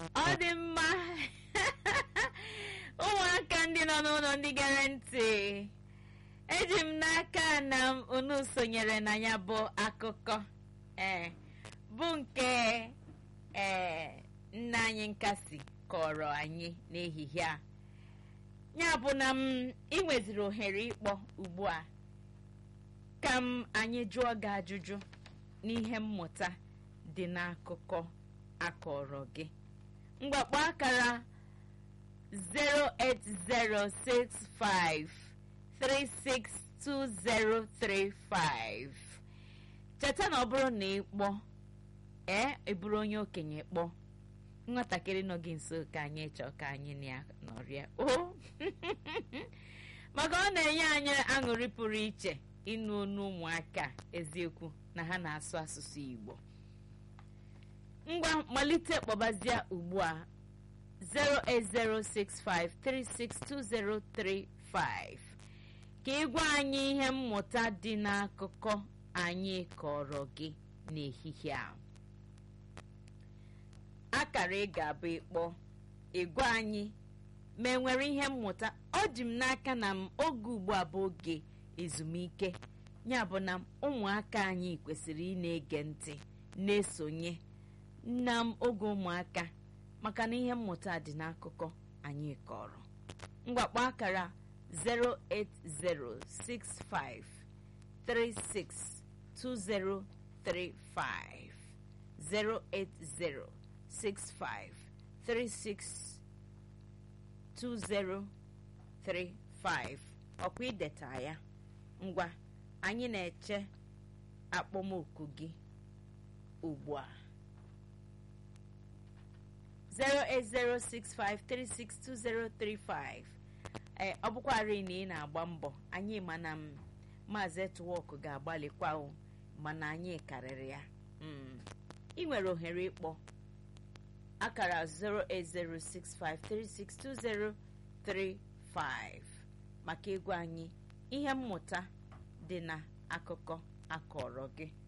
ọ dị mma ụmụaka ndị nọ n'ụlọ ndị gere ntị eji m n'aka na unu sonyere na ya bụ akụkọ ee bụ nke ee nna anyị nkasi kọrọ anyị n'ehihie a ya bụ na m ị nweziri ohere ịkpọ ugbu a ka m anyị jụọ gị ajụjụ n'ihe mmụta dị n'akụkọ akọrọ gị mgbakpọ akara 08065362035 cheta na ọ bụrụ na ị kpọọ ee eburu onye okenye kpọọ nwatakịrị nọ gị nso ka anyị chọọ ka anyị na ya nọrịa o maka ọ na-enye anyị aṅụrị pụrụ iche ịnụ onu ụmụaka eziokwu na ha na-asụ asụsụ Igbo ngwa malite kpọbazie ugbu a 08065362035 ka ị gwa anyị ihe mmụta dị n'akụkọ anyị kọrọ gị n'ehihie a akara ị ga-abụ ịkpọ ịgwa anyị ma enwere ihe mmụta ọ dị m n'aka na m oge ugbu a bụ oge ezumike ya bụ na ụmụaka anyị kwesịrị ị na-ege ntị na-esonye na m oge ụmụaka maka na ihe mmụta dị n'akụkọ anyị kọrọ mgbakpọ akara 08065362035 08065362035 ọkwa ideta ya ngwa anyị na-eche akpọmoku gị ugbu a 08065362035 ee ọ bụkwarị na ị na-agba mbọ anyị mana m maazị etwọk ga-agbalịkwa o mana anyị karịrị ya ị nwere ohere ịkpọ akara 08065362035 maka egwu anyị ihe mmụta dị na akụkọ akọrọ gị